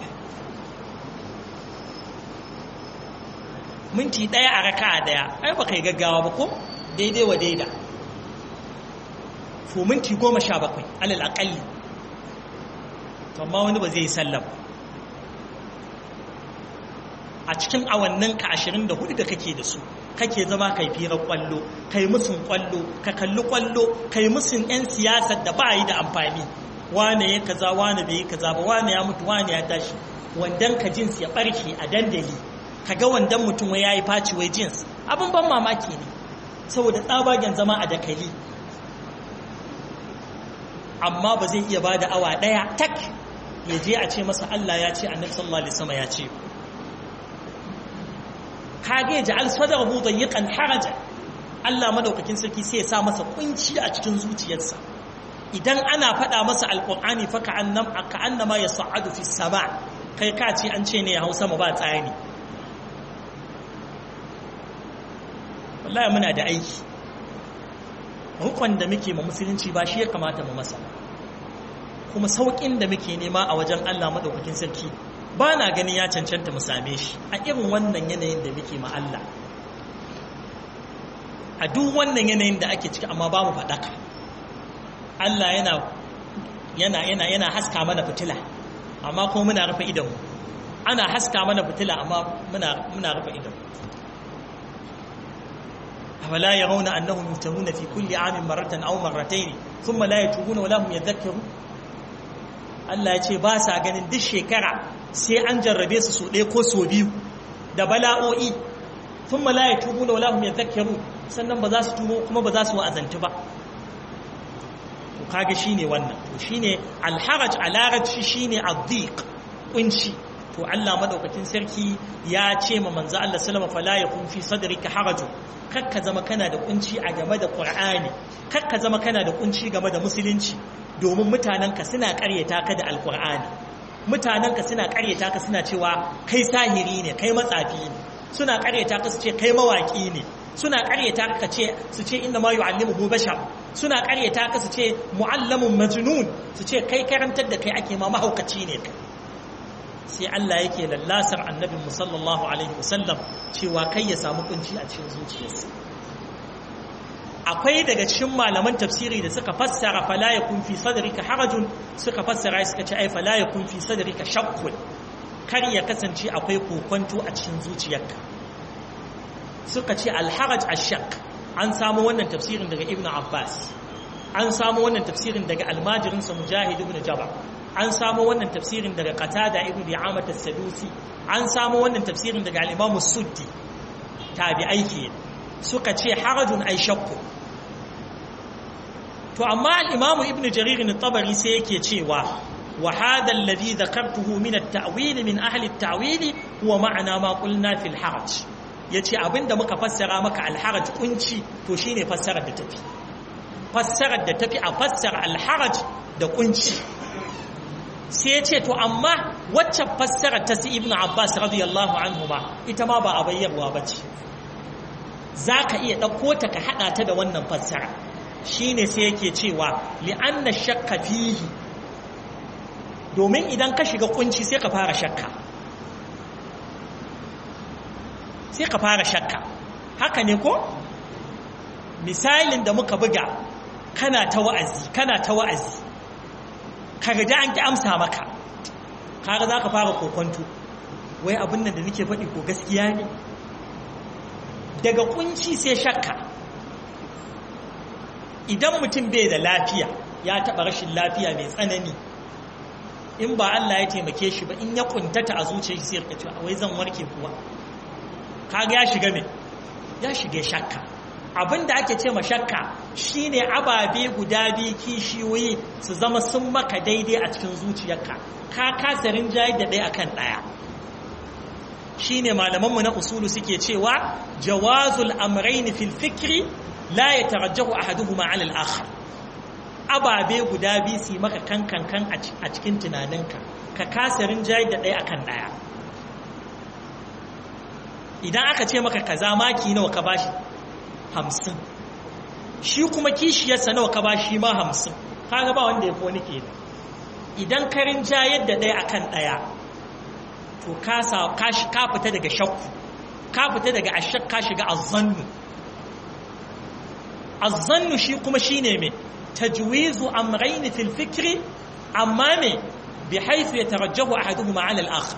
minti ɗaya a raka'a ɗaya ai baka yi gaggawa ba ko daidai wa daida to minti goma sha bakwai alal aƙalli amma wani ba zai yi sallah ba a cikin awannin ka ashirin da hudu da kake da su kake zama kai firar kwallo kai musun kwallo ka kalli kwallo kai musun 'yan siyasar da ba yi da amfani wane ya kaza wane bai yi kaza ba wane ya mutu wane ya tashi wandan ka jins ya barke a dandali kaga wandan mutum wai yayi faci wai jins abin ban mamaki ne saboda tsabagen zama a dakali amma ba zai iya bada awa daya tak ya je a ce masa Allah ya ce annabi sallallahu alaihi wasallam ya ce kage ja'al sadrahu dayiqan haraja Allah madaukakin sarki sai ya sa masa kunci a cikin zuciyarsa idan ana faɗa masa alqur'ani fa ka'annam ka'annama yas'adu fi sama kai ka ce an ce ne ya hausa mu ba tsayani wallahi muna da aiki rukun da muke ma musulunci ba shi ya kamata mu masa kuma saukin da muke nema a wajen Allah madaukakin sarki ba na ganin ya cancanta mu same shi a irin wannan yanayin da muke ma Allah a duk wannan yanayin da ake ciki amma ba mu faɗaka Allah yana yana yana yana haska mana fitila amma kuma muna rufe idan ana haska mana fitila amma muna muna rufe idan أفلا يرون أنهم يفتنون في كل عام مرة أو مرتين ثم لا يتوبون ولا هم يذكرون Allah ya ce ba sa ganin duk shekara sai an jarrabe su so ɗaya ko so biyu da bala'o'i sun malaya tubu da wala hum yadhakkaru sannan ba za su tubo kuma ba za su wa'azantu ba to kaga shine wannan to shine alharaj a larabci shine adhiq kunci to Allah madaukakin sarki ya ce ma manzo Allah sallama fala yakun fi sadrika harajun kakka zama kana da kunci a game da Qur'ani kakka zama kana da kunci game da musulunci domin mutanenka suna karyata ka da alkur'ani mutanenka suna karyata ka suna cewa kai sahiri ne kai matsafi ne suna karyata ka su ce kai mawaki ne suna karyata ka ce su ce inna ma yu'allimuhu bashar suna karyata ka su ce mu'allamun majnun su ce kai karantar da kai ake ma mahaukaci ne kai sai Allah yake lallasar annabin mu sallallahu alaihi wasallam cewa kai ya samu kunci a cikin zuciyarsa akwai daga cikin malaman tafsiri da suka fassara fala yakun fi sadrika harajun suka fassara suka ce ai fala yakun fi sadrika shakkun kar ya kasance akwai kokonto a cikin zuciyarka suka ce alharaj ashak an samu wannan tafsirin daga ibnu abbas an samu wannan tafsirin daga almajirinsa mujahid ibn jabal an samu wannan tafsirin daga qatada ibn bi'amat as-sadusi an samu wannan tafsirin daga al-imam as-suddi tabi'ai kenan suka ce harajun ai shakku to amma al-imamu ibnu jarir at-tabari sai yake cewa wa hada alladhi dhakartuhu min at-ta'wil min ahli at-ta'wil huwa ma'ana ma qulna fi al-haraj yace abinda muka fassara maka al-haraj kunci to shine fassarar da tafi fassarar da tafi a fassara al-haraj da kunci sai yace to amma wacce fassara ta si ibnu abbas radiyallahu anhu ma ita ma ba a bayyarwa bace za ka iya ɗauko ta ka haɗa ta da wannan fassara shi ne sai yake cewa li'anna shakka fihi domin idan ka shiga kunci sai ka fara shakka sai ka fara shakka haka ne ko misalin da muka buga kana ta wa'azi kana ta wa'azi ka gaji an ki amsa maka kaga za ka fara kokonto wai abin nan da nake faɗi ko gaskiya ne daga kunci sai shakka idan mutum bai da lafiya ya taɓa rashin lafiya mai tsanani in ba Allah ya taimake shi ba in ya kuntata a zuciya sai ya cewa wai zan warke kuwa kaga ya shiga me ya shige shakka abinda ake ce ma shakka shine ababe guda biyu kishiyoyi su zama sun maka daidai a cikin zuciyarka ka kasa rinjaye da ɗaya akan ɗaya shine malamanmu na usulu suke cewa jawazul amrayn fil fikri la yatarajjahu ahaduhuma 'ala al-akhar ababe guda biyu su maka kankan kan a cikin tunaninka ka kasa rinjaye da ɗaya akan ɗaya idan aka ce maka kaza maki nawa ka bashi hamsin shi kuma kishiyarsa nawa ka bashi ma hamsin kaga ba wanda ya fi wani ke idan ka rinjaye da ɗaya akan ɗaya to ka fita daga shakku ka fita daga ashak ka shiga azzannu azzannu shi kuma shine me tajwizu amrayn fil fikri amma me bi haythu yatarajjahu ahaduhuma 'ala al-akhar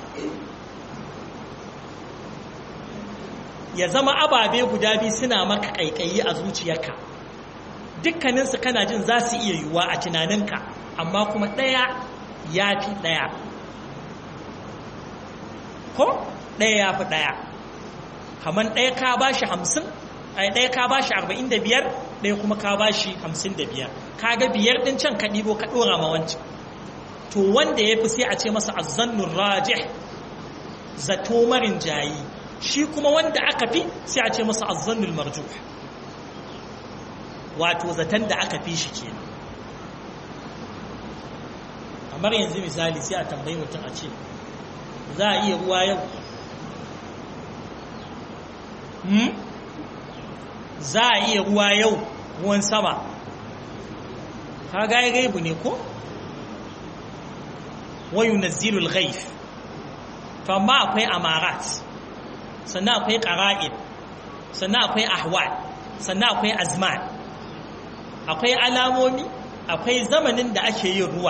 ya zama ababe guda biyu suna maka kaikayi a zuciyarka dukkaninsu kana jin za su iya yiwuwa a tunaninka amma kuma ɗaya ya fi ɗaya ko ɗaya ya fi ɗaya kamar ɗaya ka ba shi hamsin ɗaya ka ba shi arba'in da biyar ɗaya kuma ka ba shi hamsin da biyar ka ga biyar ɗin can ka ɗibo ka ɗora ma wancan to wanda ya fi sai a ce masa azzannun rajih zato marin jayi shi kuma wanda aka fi sai a ce masa azzannul marjuh wato zaton da aka fi shi kenan kamar yanzu misali sai a tambayi mutum a ce za a iya ruwa yau za a iya ruwa yau ruwan sama ka gaya gaibu ne ko wayu nazilul ghaif to amma akwai amarat sannan akwai qara'id sannan akwai ahwal sannan akwai azman akwai alamomi akwai zamanin da ake yin ruwa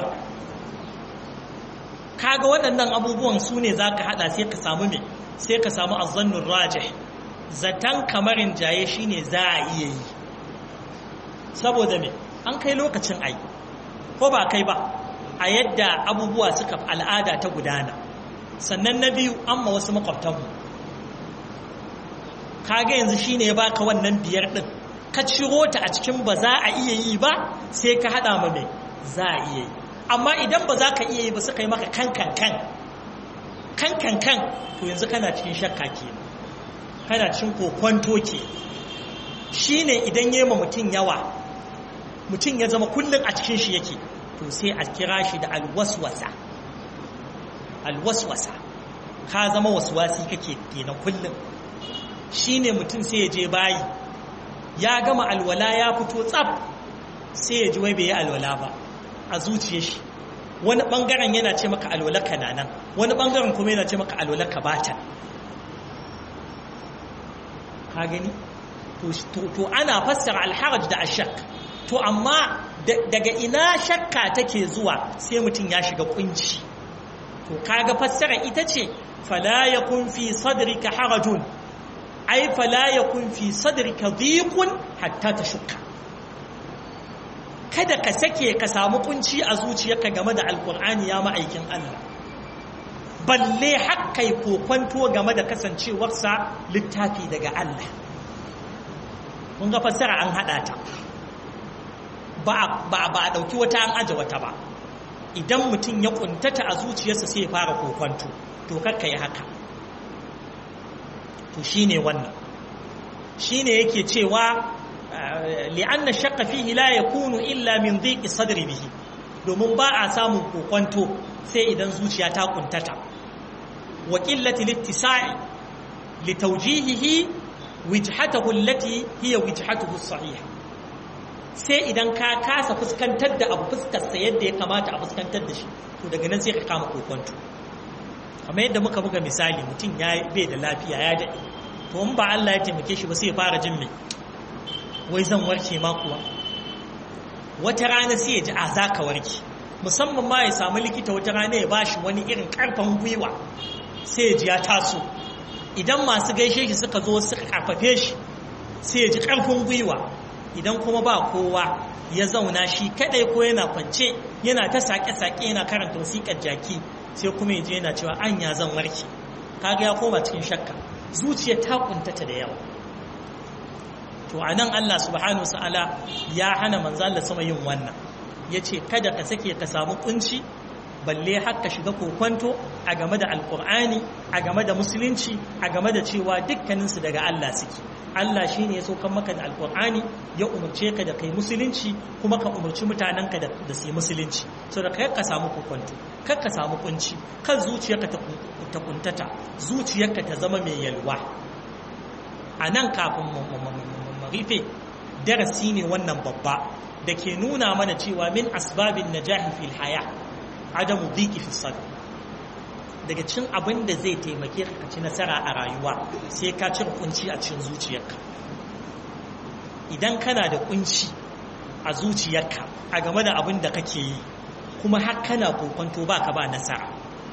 kaga waɗannan abubuwan su ne za ka haɗa sai ka samu me sai ka samu azannun rajih zaton kamarin jaye shine za a iya yi saboda me an kai lokacin ai ko ba kai ba a yadda abubuwa suka al'ada ta gudana sannan na biyu an ma wasu makwabtanmu kaga yanzu shine ya baka wannan biyar din ka ciro ta a cikin ba za a iya yi ba sai ka hada ma mai za a iya yi amma idan ba za ka iya yi ba suka yi maka kankan kan kankan kan to yanzu kana cikin shakka ke kana cikin kokwanto ke shine idan yi ma mutum yawa mutum ya zama kullum a cikin shi yake to sai a kira shi da alwaswasa alwaswasa ka zama waswasi kake kenan kullum shine mutum sai ya je bayi ya gama alwala ya fito tsaf sai ya ji wai bai yi alwala ba a zuciya shi wani bangaren yana ce maka alwala kananan wani bangaren kuma yana ce maka alwala ka bata ka gani to ana fassara alharaj da ashak to amma daga ina shakka take zuwa sai mutum ya shiga kunci to kaga fassara ita ce fala yakun fi sadrika harajun ai fala yakun fi sadrika dhiqun hatta tashukka kada ka sake ka samu kunci a zuciyarka game da alkur'ani ya ma'aikin Allah balle hakkai kokwanto game da kasancewarsa littafi daga Allah mun ga fassara an hada ta ba ba a dauki wata an aje wata ba idan mutum ya kuntata a zuciyarsa sai ya fara kokwanto to kakka yi haka to shine wannan shine yake cewa li'anna shakka fihi la yakunu illa min dhiqi sadri bihi domin ba a samun kokwanto sai idan zuciya ta kuntata wa qillati littisa'i li tawjihihi wijhatahu allati hiya wijhatuhu as-sahiha sai idan ka kasa fuskantar da abu fuskar sa yadda ya kamata a fuskantar da shi to daga nan sai ka kama kokwanto kamar yadda muka buga misali mutum ya bai da lafiya ya daɗe to in ba Allah ya taimake shi ba sai ya fara jin me wai zan warke ma kuwa wata rana sai ya ji a za ka warke musamman ma ya samu likita wata rana ya bashi wani irin karfan gwiwa sai ya ji ya taso idan masu gaishe shi suka zo suka karfafe shi sai ya ji karfin gwiwa idan kuma ba kowa ya zauna shi kadai ko yana kwance yana ta sake-sake yana karanta wasiƙar jaki sai kuma ya je yana cewa an ya zan warke kaga ya koma cikin shakka zuciya ta kuntata da yawa to to anan Allah subhanahu wa ta'ala ya hana manzo Allah sama yin wannan yace kada ka sake ka samu kunci balle har ka shiga kokwanto a game da alkur'ani a game da musulunci a game da cewa dukkaninsu daga Allah suke Allah shi ne ya saukan maka da alkur'ani ya umarce ka da kai musulunci kuma ka umarci mutanenka da su yi musulunci so da kai ka samu kokwanto kar ka samu kunci kan zuciyarka ta kuntata zuciyarka ta zama mai yalwa a nan kafin marife darasi ne wannan babba da ke nuna mana cewa min asbabin najahi fil haya adamu biki fi sadr daga cin abin da zai taimake ka ci nasara a rayuwa sai ka cire kunci a cikin zuciyarka idan kana da kunci a zuciyarka a game da abin da kake yi kuma har kana kokonto baka ba nasara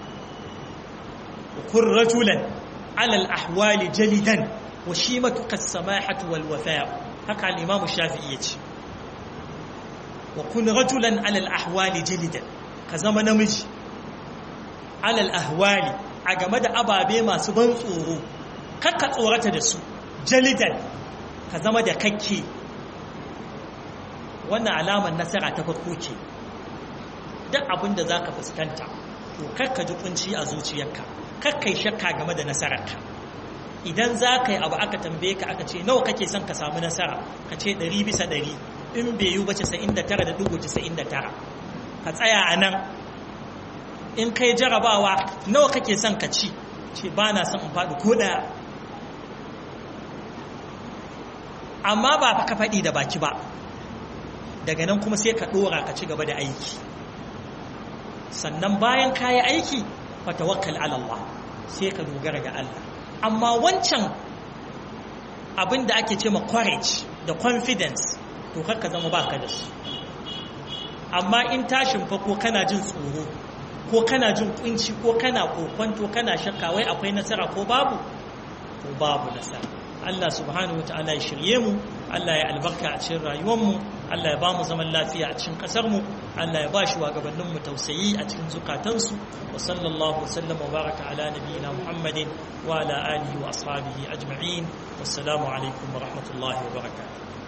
kun rajulan alal ahwali jalidan wa shimatuka samahatu wal wafa haka al-imam shafi'i yace wa kun rajulan alal ahwali jalidan ka zama namiji alal ahwali a game da ababe masu ban tsoro kakka tsorata da su jalidan ka zama da kakke wannan alamar nasara ta farko ce duk abin da za ka fuskanta to kakka ji kunci a zuciyarka kakka yi shakka game da nasararka idan za ka yi abu aka tambaye ka aka ce nawa kake son ka samu nasara ka ce ɗari bisa ɗari in bai yi ba 99.99 ka tsaya a nan in kai jarabawa nawa kake son ka ci ce ba na son in faɗi ko ɗaya amma ba ka faɗi da baki ba daga nan kuma sai ka ɗora ka ci gaba da aiki sannan bayan ka yi aiki fatawakkal Allah sai ka dogara ga Allah amma wancan abin da ake ce ma courage da confidence to ka zama baka da su amma in tashin fa ko kana jin tsoro ko kana jin kunci ko kana kokwanto kana shakka wai akwai nasara ko babu ko babu nasara Allah subhanahu wa ta'ala ya shirye mu Allah ya albarka a cikin rayuwar mu Allah ya ba mu zaman lafiya a cikin kasar mu Allah ya ba shi gabanin mu tausayi a cikin zukatansu wa sallallahu wa sallam wa baraka ala nabiyyina Muhammadin wa ala alihi wa ashabihi ajma'in wassalamu alaikum wa rahmatullahi wa barakatuh